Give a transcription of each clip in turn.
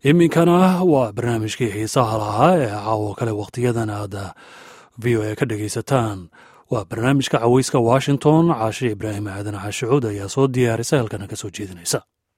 iminkana waa barnaamijkii xiisaha lahaa ee caawo kale wakhtiyadan aad v o a ka dhegaysataan waa barnaamijka caweyska washington caashe ibraahim aadan cashicuud ayaa soo diyaarisa halkana ka soo jeedinaysa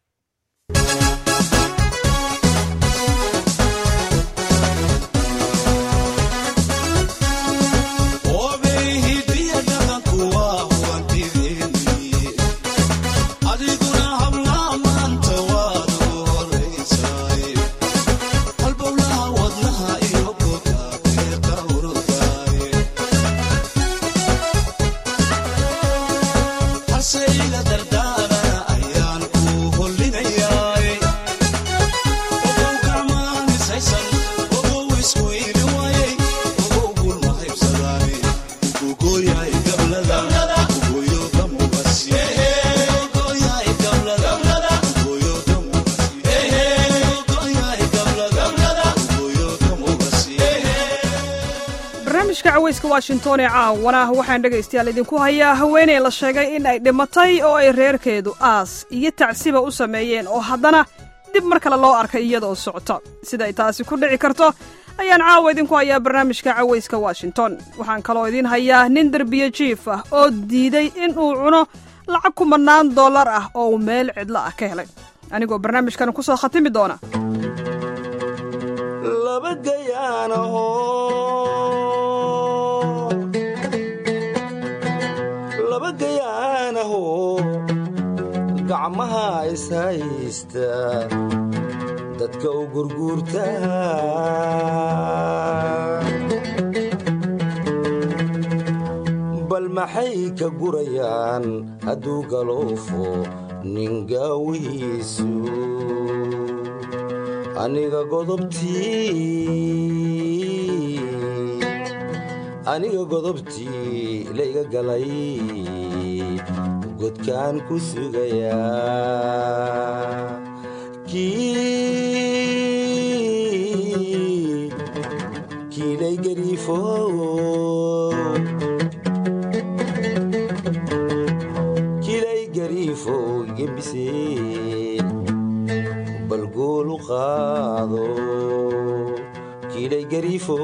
barnaamijka caweyska washington ee caawana waxaan dhegaystayaal idinku hayaa haweeney la sheegay in ay dhimatay oo ay reerkeedu aas iyo tacsiba u sameeyeen oo haddana dib mar kale loo arkay iyadaoo socota siday taasi ku dhici karto ayaan caawa idinku hayaa barnaamijka caweyska washington waxaan kaloo idiin hayaa nin derbiye jiif ah oo diiday inuu cuno lacag kumannaan dollar ah oo uu meel cidlo ah ka helay anigoo barnaamijkan ku soo khatimi doona gacmaha ishaysta dadka u gurguurta bal maxay ka gurayaan hadduu galoofo ningaawihiisu aniga aniga godobtii layga galay godkaan ku sugayaa kiilay gariifo kiilay gariifo gebiseen bal goolu qaado kiilay gariifo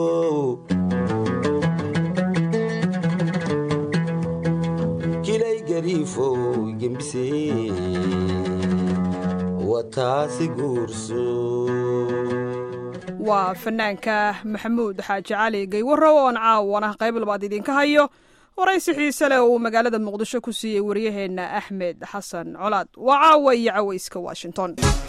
waa fanaanka maxamuud xaaji cali gaywarow oon caawana qayb labaad idinka hayo waraysi xiise leh oo uu magaalada muqdisho ku siiyey waryaheenna axmed xasan colaad waa caawa iyo caweyska washington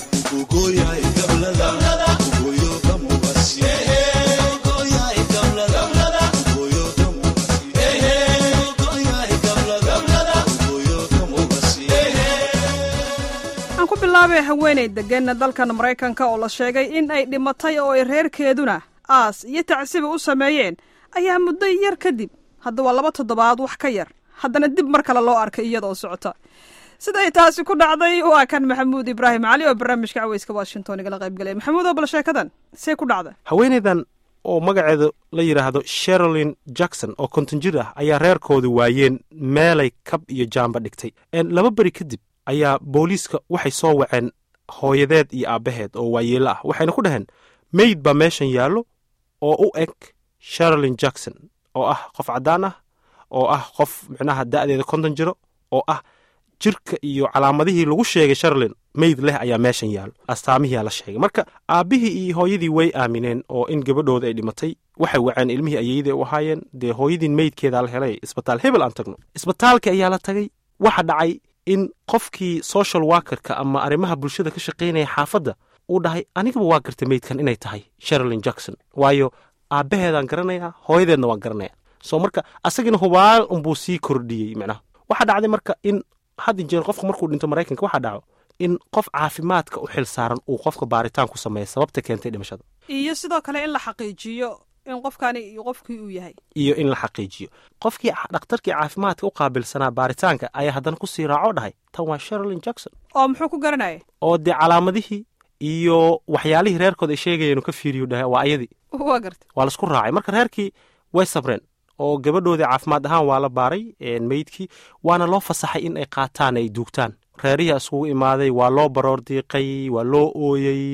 bilaabee haweeney deggan dalkan maraykanka oo la sheegay in ay dhimatay oo ay reerkeeduna aas iyo tacsiba u sameeyeen ayaa muddo yar kadib hadda waa laba toddobaad wax ka yar haddana dib mar kale loo arkay iyadoo socota siday taasi ku dhacday waa kan maxamuud ibraahim cali oo barnaamijka caweyska washington igala qaybgalaya maxamuud oo bal sheekadan see ku dhacda haweeneydan oo magaceedu la yidhaahdo sherolin jackson oo konton jir ah ayaa reerkoodu waayeen meelay kab iyo jaamba dhigtay laba beri kadib ayaa booliiska waxay soo waceen hooyadeed iyo aabbaheed oo waayeelo ah waxayna ku dhaheen meyd baa meeshan yaallo oo u eg sherolin jackson oo ah qof caddaan ah oo ah qof micnaha da'deeda konton jiro oo ah jirka iyo calaamadihii lagu sheegay sherolin meyd leh ayaa meeshan yaallo astaamihiyaa la sheegay marka aabbihii iyo hooyadii way aamineen oo in gabadhooda ay dhimatay waxay waceen ilmihii ayeeyadii u ahaayeen dee hooyadiin meydkeedaa la helay isbitaal hebel aan tagno isbitaalkii ayaa la tagay waxa dhacay in qofkii social workerka ama arrimaha bulshada ka shaqaynaya xaafadda uu dhahay anigaba waa gartay meydkan inay tahay sherolin jackson waayo aabbaheedaan garanayaa hooyadeedna waan garanaya soo marka asagina hubaal unbuu sii kordhiyey micnaha waxaa dhacday marka in had jeer qofka markuu dhinto maraykanka waxaa dhaco in qof caafimaadka u xil saaran uu qofka baaritaan ku sameeya sababta keentay dhimashada iyo sidoo kale in la xaqiijiyo in qofkani iyo qofkii uu yahay iyo in la xaqiijiyo qofkii dhakhtarkii caafimaadka u qaabilsanaa baaritaanka ayaa haddana ku sii raaco dhahay tan waa sherolin jackson oo muxuu ku garanaya oo dee calaamadihii iyo waxyaalihii reerkooda ay sheegayeen ka fiiriyu dhahay waa ayadii waa garta waa laisku raacay marka reerkii way sabreen oo gabadhoodii caafimaad ahaan waa la baaray meydkii waana loo fasaxay in ay qaataan ay duugtaan reerihii isugu imaaday waa loo baroor diiqay waa loo ooyey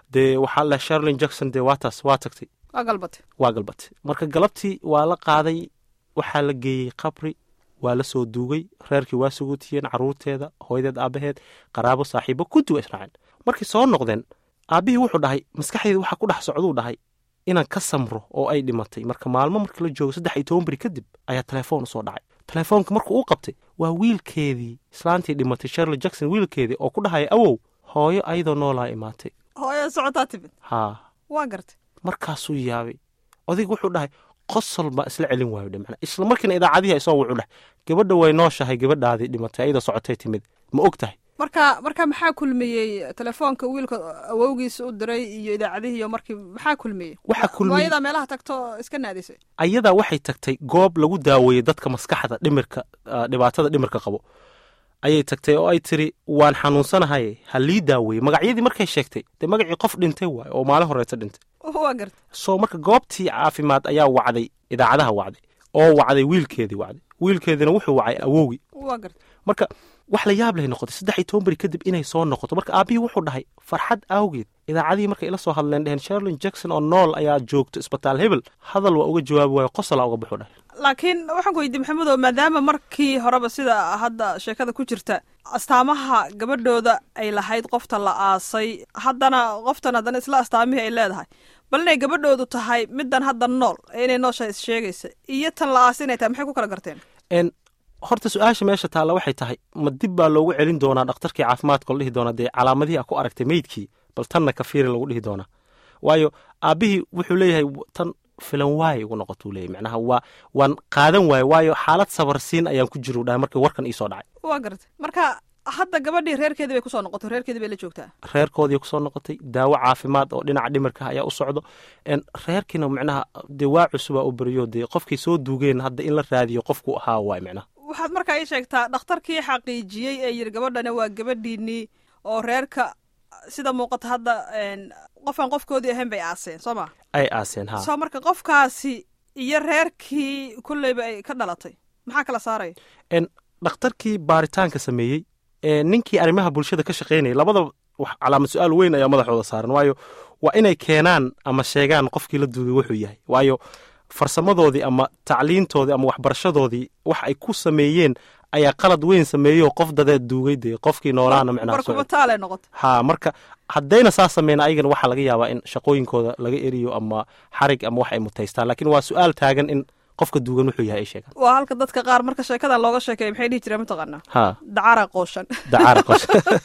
dee waxaa la sherlin jackson dee waa taas waa tagtay waa galbate waa galbatay marka galabtii waa la qaaday waxaa la geeyey qabri waa la soo duugay reerkii waa suguutiyeen caruurteeda hooyadeed aabaheed qaraabo saaxiibo kunti waa israaceen markay soo noqdeen aabbihii wuxuu dhahay maskaxdeeda waxaa ku dhex socduu dhahay inaan ka samro oo ay dhimatay marka maalmo markii la joogo saddex iyo toban beri kadib ayaa telefoon usoo dhacay telefoonka markuu u qabtay waa wiilkeedii islaantii dhimatay sherley jackson wiilkeedii oo ku dhahaya awow hooyo ayadoo noolaa imaatay hooyada socotaa timid haa waa gartay markaasuu yaabay odayg wuxuu dhahay qosol baa isla celin waayo dhe macnaa isla markiina idaacadihi isoo wuxuu dhahay gabadha way nooshahay gabadhaadii dhimatay ayadoo socotay timid ma og tahay marka marka maxaa kulmiyey telefoonka wiilka awowgiisa u diray iyo idaacadihii iyo markii maxaa kulmiyey Waxaa kulmiyey- waayadaa meelaha tagto iska naadisay ayadaa waxay tagtay goob lagu daaweeyey dadka maskaxda dhimirka ah, dhibaatada dhimirka qabo ayay tagtay oo ay tiri waan xanuunsanahay ha lii daaweeyey magacyadii markay sheegtay dee magacii qof dhintay waayo oo maalin horeeta dhintay waa gartay soo marka goobtii caafimaad ayaa wacday idaacadaha wacday oo wacday wiilkeedii wacday wiilkeediina wuxuu wacay awowgii waa gartay marka wax la yaab lay noqotay saddex iyo toban beri kadib inay soo noqoto marka aabbihii wuxuu dhahay farxad awgeed idaacadihii markay ila soo hadleen dheheen sherlin jackson oo nool ayaa joogto isbitaal hebel hadal waa uga jawaabi waayo qosolaa uga buxu dhahay laakiin waxaan ku weydiye maxamedow maadaama markii horeba sida hadda sheekada ku jirta astaamaha gabadhooda ay lahayd qofta la aasay haddana qoftan haddana isla astaamihii ay leedahay bal inay gabadhoodu tahay middan hadda nool ee inay noosha is sheegaysa iyo tan la aasay inay tahay maxay ku kala garteen En horta su-aasha meesha taalla waxay tahay ma dib baa loogu celin doonaa dhakhtarkii caafimaadka la dhihi doonaa dee calaamadihii a ku aragtay meydkii bal tanna ka fiiri lagu dhihi doonaa waayo aabbihii wuxuu leeyahay w- tan filan waaye igu noqotuu leeyahy macnaha waa waan qaadan waaye waayo xaalad sabarsiin ayaan ku jiru dhahay markii warkan iisoo dhacay waa gartay marka hadda gabadhii reerkeedii bay kusoo noqotay reerkeedii bay la joogtaa reerkoodii kusoo noqotay daawo caafimaad oo dhinaca dhimirka ah ayaa u socdo En reerkiina macnaha dee waa cusubaa u beriyo dee qofkii soo duugeen hadda in la raadiyo qofku ahaa waay macnaha waxaad markaa ii sheegtaa dhakhtarkii xaqiijiyey ee yidhi gabadhani waa gabadhiinii oo reerka sida muuqata hadda een, qofaan qofkoodii ahayn bay aaseen soo ma ay aaseen ha soo marka qofkaasi iyo reerkii kulleyba ay ka dhalatay maxaa kala saaraya En dhakhtarkii baaritaanka sameeyey ee ninkii arrimaha bulshada ka shaqaynayay labada wax calaamad su-aal weyn ayaa madaxooda saaran waayo waa inay keenaan ama sheegaan qofkii la duugay wuxuu yahay waayo farsamadoodii ama tacliintoodii ama waxbarashadoodii wax ay ku sameeyeen ayaa qalad weyn sameeyey oo qof dadeed duugay dee qofkii noolaana micnaha soo- barkubataalay noqotay ha marka haddayna saa sameyn ayagana waxaa laga yaabaa in shaqooyinkooda laga eriyo ama xarig ama wax ay mutaystaan laakiin waa su-aal taagan in qofka duugan wuxuu yahay ay sheegaan waa halka dadka qaar marka sheekadan looga sheekeeya maxay dhihi jireen mataqaanaa ha dacara qooshan dacaara qosh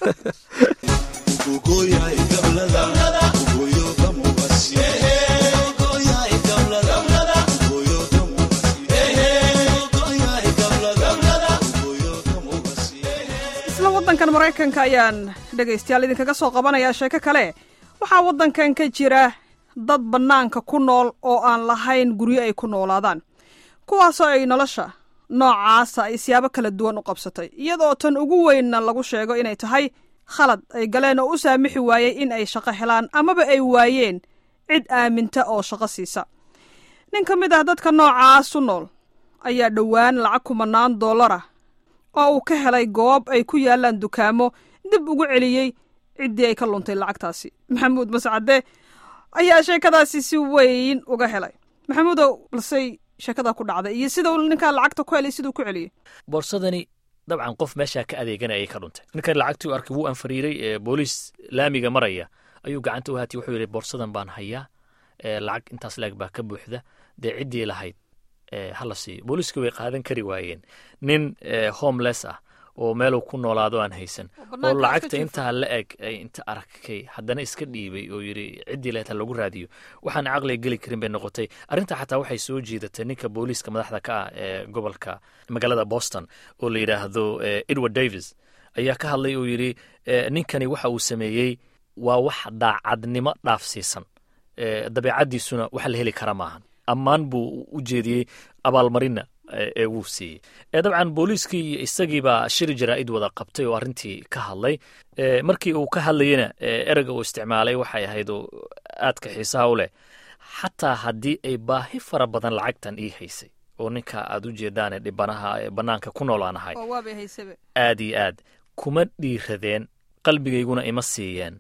isla waddankan maraykanka ayaan dhegaystayaal idinkaga soo qabanayaa sheeko kale waxaa waddankan ka jira dad bannaanka ku nool oo aan lahayn guryo ay ku noolaadaan kuwaasoo ay nolosha noocaasa ay siyaabo kala duwan u qabsatay iyadoo tan ugu weynna lagu sheego inay tahay khalad ay galeen oo u saamixi waayey in ay shaqo helaan amaba ay waayeen cid aaminta oo shaqo siisa nin ka mid ah dadka noocaas u nool ayaa dhowaan lacag kumanaan dollar ah oo uu ka helay goob ay ku yaalaan dukaamo dib ugu celiyey ciddii ay ka luntay lacagtaasi maxamuud mascade ayaa sheekadaasi si weyn uga helay maxamuudow balsey sheekada ku dhacday iyo sida uu ninkaa lacagta ku helay siduu ku celiyey boorsadani dabcan qof meeshaa ka adeeganayay ka dhuntay ninkan lacagtii u arkay wuu anfariiray ee booliis laamiga maraya ayuu gacanta u haatay wuxuu yidhi boorsadan baan hayaa ee lacag intaas laeg baa ka buuxda dee ciddii lahayd ee hala siiyo booliiska way qaadan kari waayeen nin ee homeless ah oo meeluu ku noolaado aan haysan oo bannaanka iska lacagta jiifo. intaa la eg ay inta arkay haddana iska dhiibay oo yidhi ciddii leeta lagu raadiyo waxaan caqliga geli karin bay noqotay arrinta xataa waxay soo jiidatay ninka booliiska madaxda ka ah ee gobolka magaalada boston oo la yidhaahdo eh, edward davis ayaa ka hadlay oo yidhi eh, ninkani waxa uu sameeyey waa wax daacadnimo dhaafsiisan Eh, dabeecaddiisuna wax la heli kara maahan ammaan buu u jeediyey abaalmarinna eh, ee wuu siiyey Eh, dabcan booliiskii iyo isagiibaa shiri jaraa'id wada qabtay oo arrintii ka hadlay Eh, markii uu ka hadlayena eh, ereyga uu isticmaalay waxay ahayd oo aadka xiisaha u leh xataa haddii ay baahi fara badan lacagtan ii haysay oo ninka aad u jeedaane dhibanaha ee bannaanka ku noolaanahay oo waabay haysabe aad iyo aad kuma dhiiradeen qalbigayguna ima siiyeen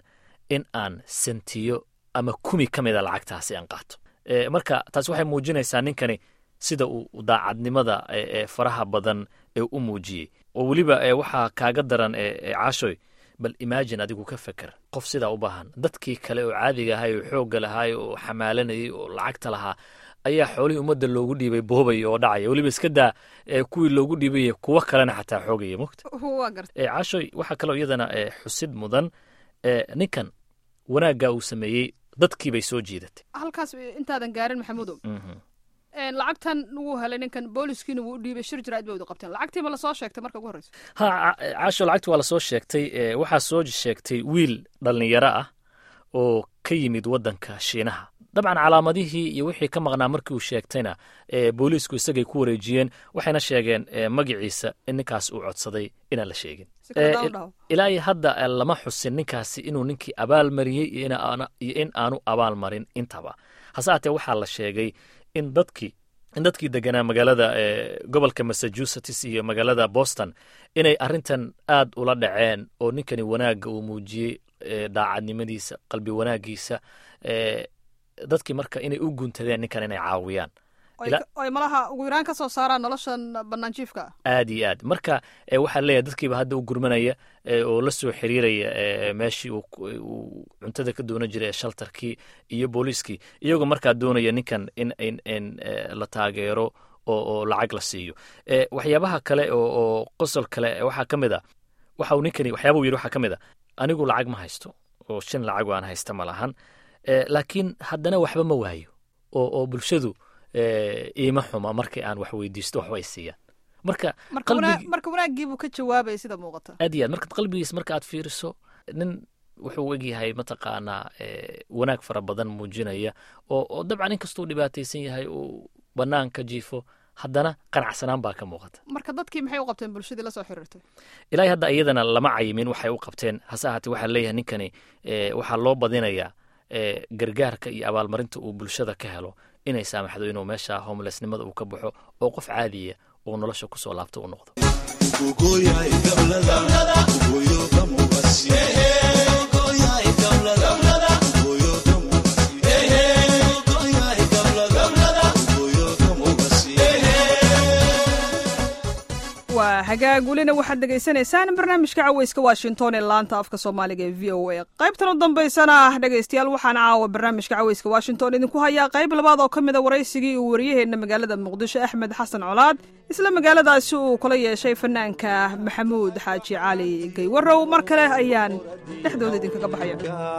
in aan sentiyo ama kumi ka mida lacagtaasi aan qaato marka taas waxay muujinaysaa ninkani sida uu daacadnimada ee faraha badan ee u muujiyey oo weliba waxaa kaaga daran caashoy bal imagine adigu ka feker qof sidaa u baahan dadkii kale oo caadiga ahay oo xoogga lahaay oo xamaalanayay oo lacagta lahaa ayaa xoolihii ummadda loogu dhiibay boobaya oo dhacaya weliba iska daa kuwii loogu dhiibay kuwo kalena xataa xoogaya mogta caashoy waxaa kaloo iyadana xusid mudan ninkan wanaagga uu sameeyey dadkii bay soo jiidatay halkaas intaadan gaarin maxamuudow lacagtan wuu helay ninkan booliskiina wuu u dhiibay shir jiraad bay wada qabteen lacagtii ma lasoo sheegtay marka ugu horreysa ha caasho lacagti waa lasoo sheegtay waxaa soo sheegtay wiil dhallinyaro ah oo ka yimid waddanka shiinaha dabcan calaamadihii iyo wixii ka maqnaa markii uu sheegtayna booliisku isagay ku wareejiyeen waxayna sheegeen magiciisa in ninkaas uu codsaday inaan la sheegin ilaa iyo hadda lama xusin ninkaasi inuu ninkii abaal mariyey iyo in aanu abaal marin intaba hase haatee waxaa la sheegay in dadkii in dadkii deganaa magaalada gobolka massachusetts iyo magaalada boston inay arrintan aad ula dhaceen oo ninkani wanaagga uu muujiyey daacadnimadiisa qalbi wanaagiisa dadkii marka inay u guntadeen ninkan inay caawiyaan oy malaha ugu yaraan ka soo saaraan noloshan banaanjiifka aad iyo aad marka waxaa leeyahay dadkiiba hadda u gurmanaya oo la soo xiriiraya meeshii uu cuntada ka doonan jiray ee shaltarkii iyo booliiskii iyagoo markaa doonaya ninkan in in la taageero oo lacag la siiyo waxyaabaha kale oo qosol kale waxaa ka mid a waxa uu ninkani waxyaaba uu yidhi waxaa ka mid a anigu lacag ma haysto oo shan lacag aan haysta ma lahan laakiin haddana waxba ma waayo oo bulshadu iima xuma markii aan wax weydiisto waxba ay siiyaan marka marka wanaagiibuu ka jawaabaya sida muuqata aad iyo aad marka qalbigiis marka aad fiiriso nin wuxuu egyahay mataqaanaa wanaag fara badan muujinaya oo dabcan inkastuu dhibaataysan yahay uu bannaan ka jiifo haddana qanacsanaan baa ka muuqata marka dadkii maxay u qabteen bulshadii la soo xiriirtay ilaahay hadda iyadana lama cayimin waxay u qabteen hase ahaatee waxaa leeyahay ninkani waxaa loo badinayaa gargaarka iyo abaalmarinta uu bulshada ka helo inay saamaxdo inuu meesha homelessnimada uu ka baxo oo qof caadiya uu nolosha kusoo laabto u noqdo waa hagaag welina waxaad dhegaysanaysaan barnaamijka caweyska washington ee laanta afka soomaaliga ee v o a qaybtan u dambaysana dhegaystayaal waxaan caawa barnaamijka caweyska washington idinku hayaa qayb labaad oo ka mida waraysigii uu wariyaheenna magaalada muqdisho axmed xasan colaad isla magaaladaasi uu kula yeeshay fanaanka maxamuud xaaji cali gaywarow mar kale ayaan dhexdooda idinkaga baxaya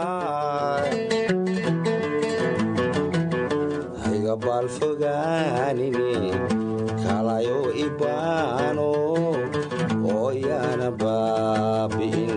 kalayo ibaano oo yaana baabi'in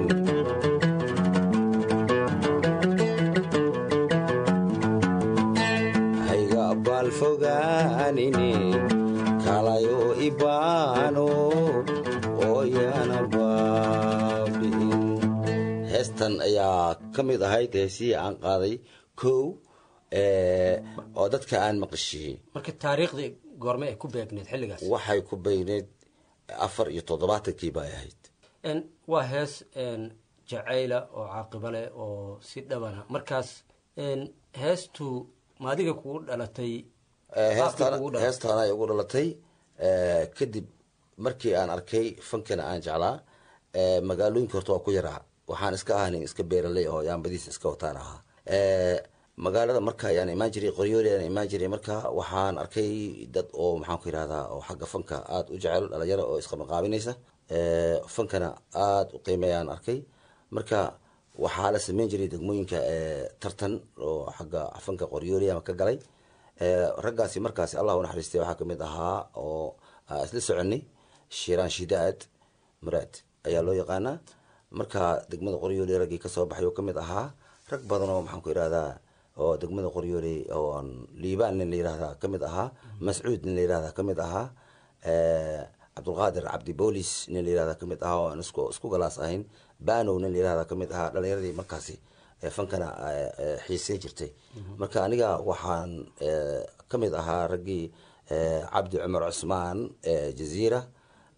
hayga baalfogaanini kalayo ibaano oo yaana baabi'in heestan ayaa ka mid ahayd heesihii aan qaaday kow oo dadka aan maqashiyey marka taariikhdii goorme ay ku beegneed xilligaas waxay ku beegneed afar iyo toddobaatankii bay ahayd waa hees jacayla oo caaqiba leh oo si dhabana markaas heestu maadiga kugu dhalatay heestaana ay ugu dhalatay kadib markii aan arkay fankana aan jeclaa magaalooyinka horta waa ku yaraa waxaan iska ahanin iska beeraley oo yaambadiisa iska wataan ahaa magaalada marka ayaan imaan jiray qoryooli ayaan imaan jiray marka waxaan arkay dad oo maxaan ku yidhahdaa oo xagga fanka aada u jecel dhalinyaro oo isqamaqaabinaysa fankana aada u qiimeeyaan arkay marka waxaa la sameyn jiray degmooyinka tartan oo xagga fanka qoryooli ama ka galay raggaasi markaasi allah unaxariistay waxaa kamid ahaa oo isla soconay shiraan shidaad muraad ayaa loo yaqaanaa marka degmada qoryooli raggii kasoo baxay oo kamid ahaa rag badan oo maxaan ku yidhahdaa oo degmada qoryooley oo liibaan nin la yirahdaa ka mid ahaa mascuud nin la yirahdaa ka mid ahaa cabdulqaadir cabdi boolis nin la yirahdaa ka mid ahaa oo aan isku isku galaas ahayn banow nin la yirahdaa ka mid ahaa dhalinyaradii markaasi fankana xiisey jirtay marka aniga waxaan ka mid ahaa raggii cabdi cumar cusmaan jaziira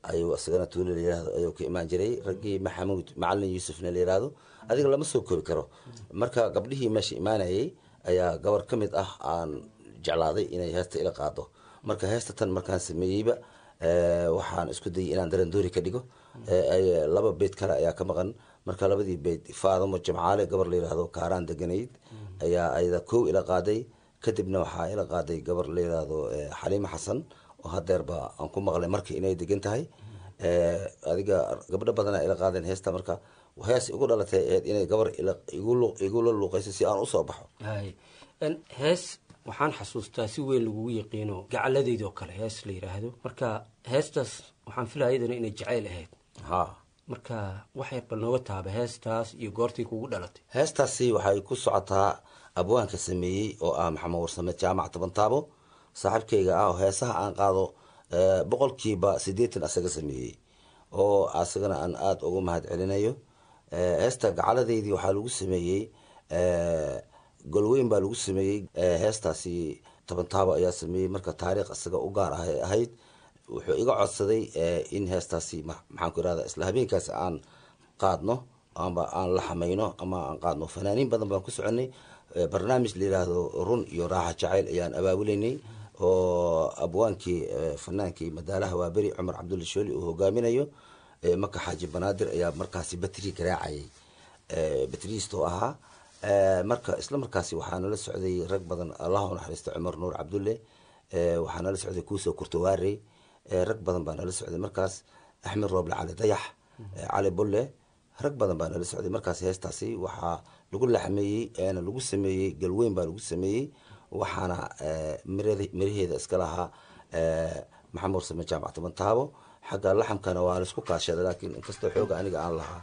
ayuu isagana tuulo la yirahdo ayuu ka imaan jiray raggii maxamuud macalin yuusufna la yirahdo adiga lama soo koobi karo marka gabdhihii meesha imaanayay ayaa gabar ka mid ah aan jeclaaday inay heesta ila qaado marka heesta tan markaan sameeyeyba waxaan isku dayay inaan darandoori ka dhigo laba beyd kale ayaa ka maqan marka labadii beyd faadamo jamcaale gabar la yirahdo kaaraan deganayd ayaa ayada kow ila qaaday kadibna waxaa ila qaaday gabar la yirahdo xaliimo xasan oo hadeerba aan ku maqlay marka inay degan tahay adiga gabdho badana ila qaadeen heesta marka hees igu dhalatay ahayd inay gabar igula luuqayso si aan usoo baxo hees waxaan xasuustaa si weyn lagugu yaqiino gacaladeydoo kale hees la yiraahdo marka heestaas waxaan filaya iyadana inay jacayl ahayd ha marka wax yar bal nooga taaba heestaas iyo goortii kugu dhalatay heestaasi waxay ku socotaa abwaanka sameeyey oo ah maxamed warsame jaamac tabantaabo saaxiibkayga ah oo heesaha aan qaado boqolkiiba siddeetan asaga sameeyey oo asagana aan aada ugu mahad celinayo heesta gacaladeydii waxaa lagu sameeyey golweyn baa lagu sameeyey heestaasi tabantaabo ayaa sameeyey marka taariikh isaga u gaar ah ay ahayd wuxuu iga codsaday in heestaasi maxaan ku irahda isla habeenkaasi aan qaadno amba aan la xamayno ama aan qaadno fanaaniin badan baan ku soconay barnaamij la yiraahdo run iyo raaxa jacayl ayaan abaabuleynay oo abwaankii fanaankii madaalaha waaberi cumar cabdulla shooli uu hogaaminayo maka xaaji banaadir ayaa markaasi batri garaacayay batriistoo ahaa marka isla markaasi waxaa nala socday rag badan allah u naxariista cumar nuur cabdulle waxaa nala socday kuusoo kurtawaare rag badan baa nala socday markaas axmed rooble cali dayax cali bulle rag badan baa nala socday markaas heestaasi waxaa lagu laxmeeyey eena lagu sameeyey galweyn baa lagu sameeyey waxaana miraheeda iska lahaa maxamed warsame jaamac tabantaabo xagga laxamkana waa laisku kaashada laakiin inkastoo xooga aniga aan lahaa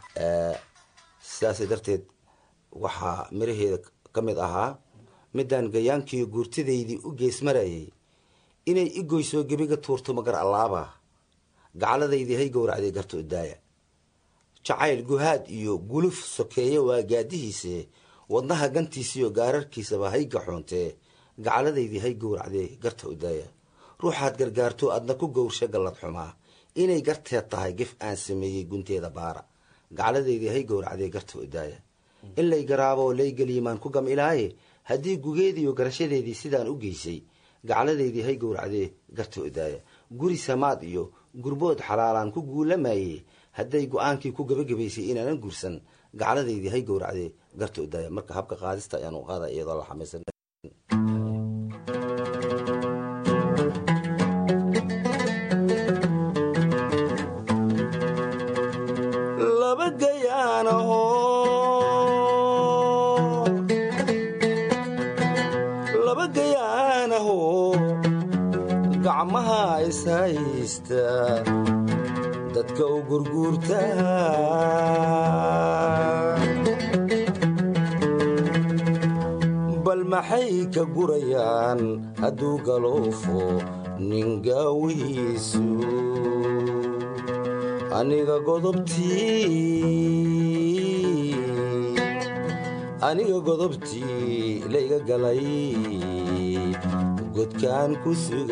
sidaasay darteed waxaa miraheeda ka mid ahaa midaan gayaankiiyo guurtidaydii u geesmarayay inay i goysoo gebiga tuurto magar allaaba gacaladaydii hay gowracday garto idaaya jacayl guhaad iyo guluf sokeeye waa gaadihiise wadnaha gantiisiyo gaararkiisaba hay gaxoontee gacaladaydii hay gowracdee garta idaaya ruuxaad gargaarto adna ku gowrsha gallad xumaa inay garteed tahay gef aan sameeyey gunteeda baara gacaladaydii hay gowracdee garta idaaya in lay garaabo lay geliimaan ku gam ilaaye haddii gugeediiyo garashadeedii sidaan u geysay gacaladaydii hay gowracdee garta idaaya guri samaad iyo gurbood xalaalaan ku guulamayey hadday go-aankii ku gabagabaysay inaanan guursan gacaladaydii hay gowracdee garta idaaya marka habka qaadista ayaan u qaada iyadoo la xamaysan laba gayaanaho laba gayaanaho gacmaha ishaysta dadka u gurguurta bal maxay ka gurayaan hadduu galoofo nin gaawihiisu aniga godobtii aniga godobtii layga galay godkaan ku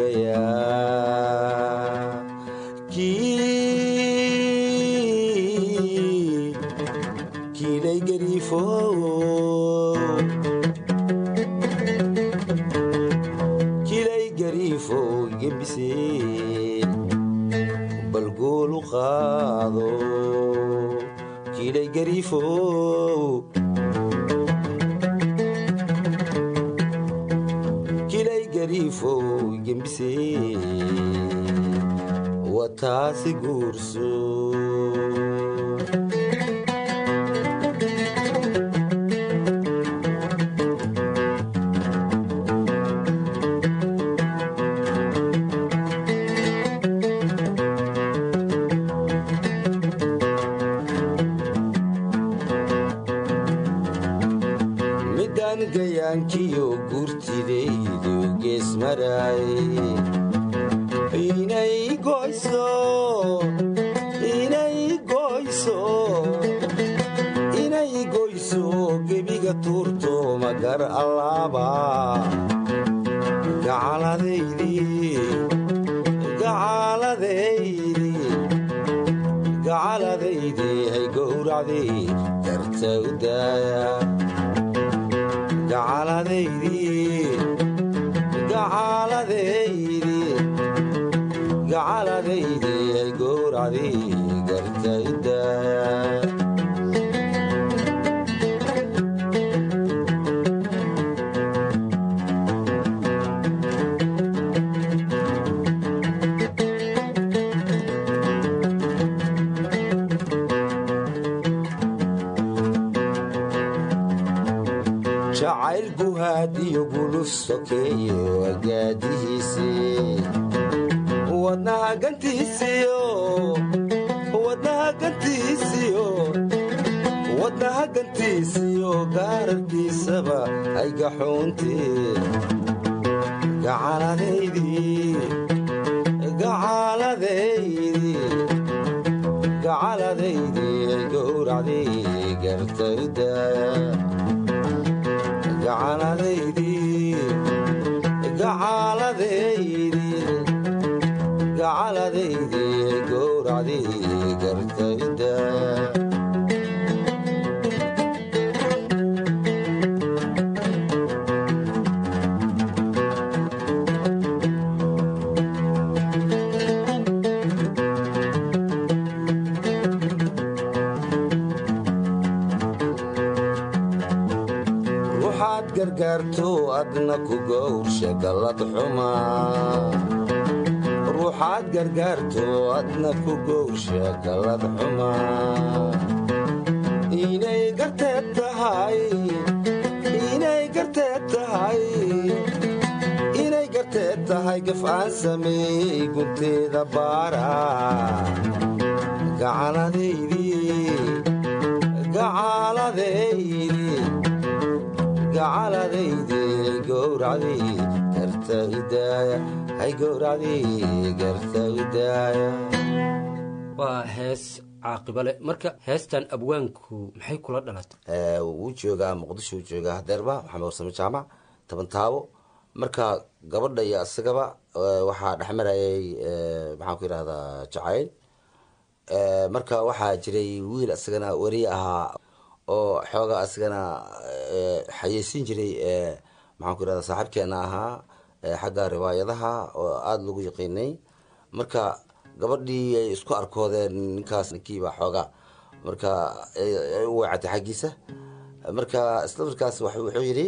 sugayaa kii kiilay gariifo kiilay gariifo gembiseen bal goolu qaado kiilay gariifo kilay gariifo gembiseen wataasi guurso midaan gayaankiyo guurtidaydu gees maraay inay goyso inay goyso inay goyso gebiga tuurto magar allaaba gacaladaydii gacaladaydii gowracdii garta u daaya gacaladaydii gacaladaydii gacaladaydii ay gowracdii garta u daaya jacayl guhaadiyo guluf sokeeyo agaadihiisii wadnaha gantiisiyo wadnaha gantiisiyo wadnaha gantiisiyo gaararkiisaba ay gaxuuntee gacaladaydii gacaladaydii gacaladaydii ay gowracdii garta u daaya gacaladaydii gacaladaydii gacaladaydii gowracdii gartayda ruuxaad gargaarto adna ku gowrsha gallad xumaa ruuxaad gargaarto adna ku gowrsha gallad xumaa inay garteed tahay inay garteed tahay inay garteed tahay gaf aan sameeyey gunteeda baara gacaladaydii gacaladaydii gacaladaydii gowracdii garta idaaya hay gowracdii garta idaaya waa hees caaqiba leh marka heestan abwaanku maxay kula dhalatay wuu joogaa muqdisho wuu joogaa hadeerba maxamed warsame jaamac toban taabo marka gabadha iyo isagaba waxaa dhexmarayay maxaan ku yidhahdaa jacayl marka waxaa jiray wiil isagana weri ahaa oo xoogaa isagana xayeysiin jiray maxaan ku yidhahda saaxiibkeena ahaa xagga riwaayadaha oo aada lagu yaqiinay marka gabadhii ay isku arkoodeen ninkaas ninkiiba xoogaa marka u weecatay xaggiisa marka isla markaas wuxuu yidhi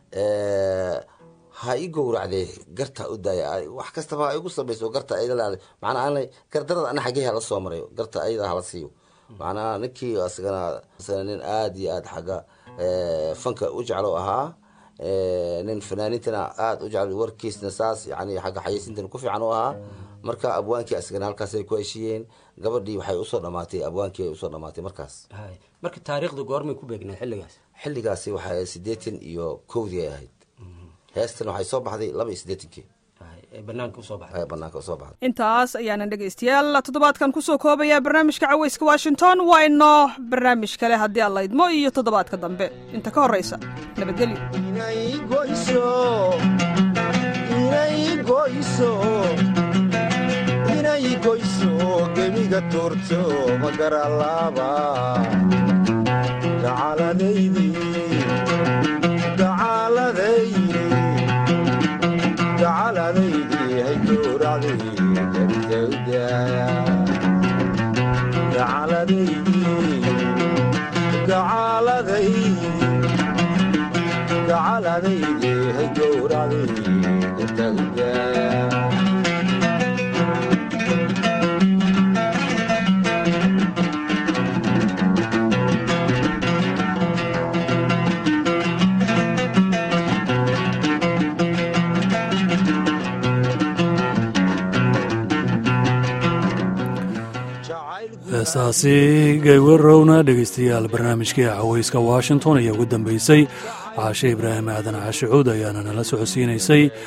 ha i gowracdee garta u daaya wax kastaba ha igu samayso garta ayda macnaa aanay gardarada ana xaggee hala soo marayo garta ayada hala siiyo macnaha ninkii isagana isagana nin aada iyo aada xagga fanka u jeclo ahaa nin fanaaniintana aada u jeclo warkiisna saas yani xagga xayeysiintana ku fiican u ahaa marka abwaankii asagana halkaasay ku heshiiyeen gabadhii waxay usoo dhamaatay abwaankii ay usoo dhamaatay markaas hay marka taariikhda goormay ku beegnaa xilligaas xilligaasi waxay siddeetan iyo kowdii ay ahayd heestan waxay soo baxday laba iyo siddeetankii hay ee banaanka usoo baxday ay banaanka usoo baxday intaas ayaanan dhegaystayaal toddobaadkan kusoo koobaya barnaamijka caweyska washington waa inoo barnaamij kale haddii alla idmo iyo toddobaadka dambe inta ka horraysa nabadgelyo inay goyso inay goyso inay goyso gebiga tuurto magaralaaba gacaladaydii gacaladaydii gacaladaydii hay gowracdii gartawdaaya gacaladaydii gacaladaydii gacaladaydii hay gowracdii gartawdaaya heestaasi gaywarowna dhegaystayaal barnaamijkii caweyska washington ayaa ugu dambeysay caashe ibraahim aadan caashicuud ayaana nala socodsiinaysay